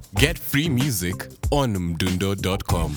Get free music on mdundo.com.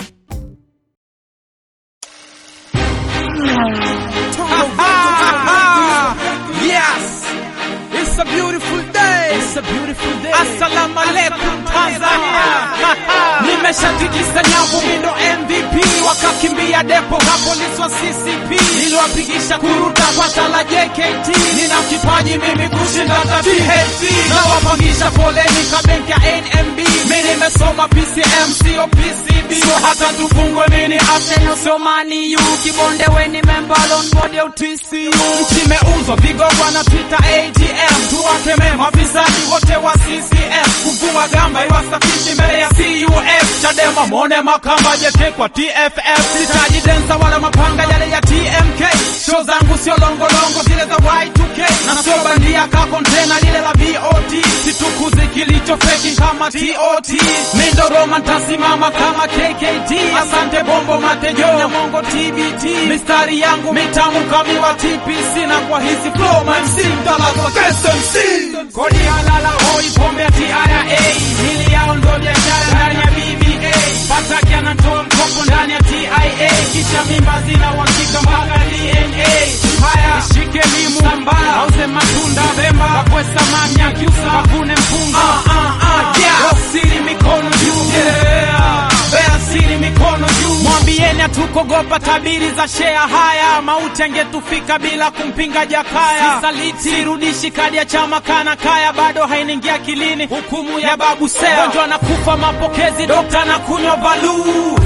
Yes, it's a beautiful day. It's a beautiful day. Assalamu alaikum Tanzania. Nimeshatikisa nyavu mindo MVP wakakimbia depo ka polisi wa CCP niliwapigisha kuruta kwa tala JKT nina kipaji mimi kushinda hata THT nawapangisha foleni ka benki ya NMB mimi nimesoma PCM sio PCB so hata tufungwe mini Arsenal sio Man U kibonde weni member on board ya TCU nchi imeuzwa vigogwa na Twitter ATM tuwakeme mafisadi wote wa CCM kuvua gamba iwasafishi mbele ya CUF Chadema mone makamba jeke kwa TFF sitaji densa wala mapanga yale ya TMK show zangu sio longolongo zile za Y2K na sio bandia ka kontena lile la VOT situkuzi kilicho feki kama TOT mindo Roma ntasimama kama KKT asante bombo matejo na mongo TBT mistari yangu mitamu kamiwa TPC na kwa hizi flow my MC mtalazwa KSMC kodi halala hoi pombe ya TRA mili yao ndo biashara ndani ya BBA Pataki anatoa mkopo ndani ya TIA kisha mimba zina uhakika mpaka DNA haya ishike limu sambaa auze matunda Pemba kakwe samaki akiusa kavune mpunga ah, ah, ah, yeah. Wasiri mikono juu yeah. Bea siri mikono juu mwambieni hatukogopa tabiri za shea haya mauti angetufika bila kumpinga Jakaya sisaliti sirudishi kadi ya chama kana kaya bado hainiingia kilini hukumu ya babu Seya gonjwa anakufa mapokezi dokta na kunywa baluu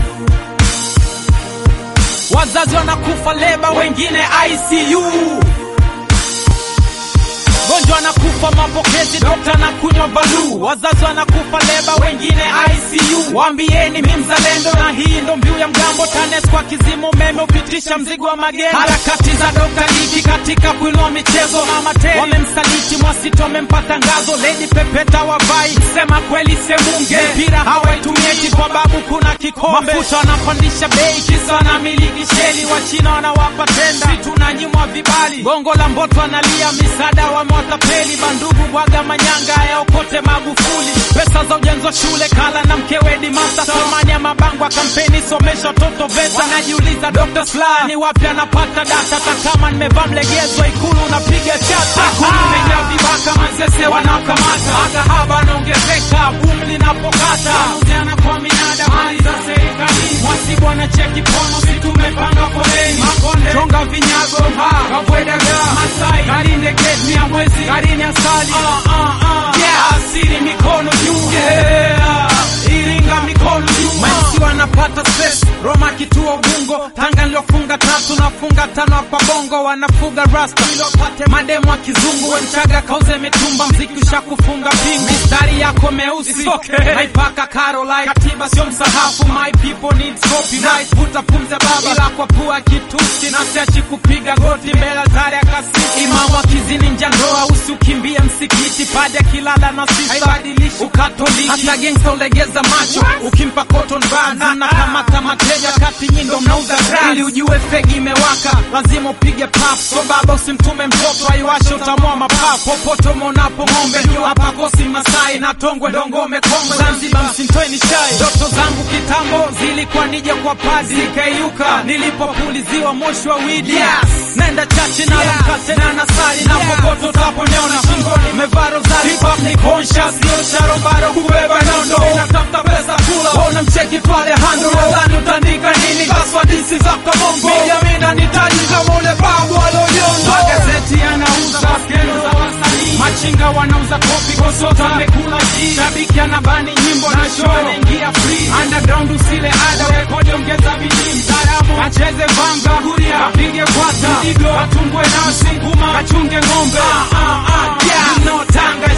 wazazi wanakufa leba wengine ICU gonjwa anakufa mapokezi dokta na kunywa baluu wazazi wanakufa leba wengine ICU waambieni mi mzalendo na hii ndo mbiu ya mgambo TANES kwa kizimo umeme upitisha mzigo wa magendo harakati za dokta Liki katika kuinua michezo mama Teri wamemsaliti Mwasito wamempa tangazo Lady Pepeta wavai sema kweli semunge mpira hawaitumieji kwa babu kuna kikombe mafuta wanapandisha bei kisa wanamiliki sheli wachina wanawapa tenda si tunanyimwa vibali gongo la mboto analia misaada wamewatapeli bandugu bwaga manyanga yaokote Magufuli pesa za ujenzi wa shule kala na mkewe Dimasa thamani ya mabango ya kampeni somesha watoto VETA wanajiuliza Dr. Slaa ni wapi anapata data hata kama nimevaa mlegezo ikulu unapiga chata ikulu imejaa vibaka mazese wanakamata makahaba anaongezeka boom linapokata uziana kwa minada mali za serikali mwasibu anacheki pono si tumepanga foleni makonde chonga vinyago ha kabwedaga masai karinde gate mia mwezi karini asali ah, ah, ah. yeah. asiri mikono juu yeah. iringa mikono juu maisi wanapata stress Roma kituo Ubungo Tanga niliofunga tatu nafunga tano hapa Bongo wanafuga rasta ilopate mademu wa kizungu wenchaga kauze mitumba mziki ushakufunga pingu mistari yako meusi okay. naipaka Caroline katiba sio msahafu my people need copyright vuta pumze baba ila kwa pua kitusi na siachi kupiga goti mbele altari ya kasisi imamu akizini nja ndoa usiukimbie msikiti paja kilala na sisa haibadilishi ukatoliki hata gangsta ulegeza macho ukimpa cotton buds na kamata mateja kati nyindo mnauza drugs ili ujue fegi imewaka lazima upige pap so baba usimtume mtoto aiwashe utamua mapafu popote umeonapo ng'ombe juu hapa kosi masai na tongwe dongome kongwe zanzibar msintoeni chai ndoto zangu kitambo zilikuwa nije kwa padi zikaiuka nilipopuliziwa moshi wa widi yes. naenda chache na yeah. mkate na nasali na popote utaponiona shingoni mevaa rozari hip hop ni conscious sio sharobaro kubeba nondo natafuta pesa kula ona mcheki pale hando nadhani utaandika nini kaswa disi za kabongo mijamina nitaji kama ule babu alonyondo magazeti yanauza skendo za wasanii machinga wanauza kopi kosota amekula ji shabiki anabani nyimbo na show anaingia free underground usile ada rekodi ongeza bidii mtaalamu acheze vanga kuria apige kwata mdigo atumbwe nasi nguma kachunge ng'ombe ah, ah, ah, yeah. you know, tanga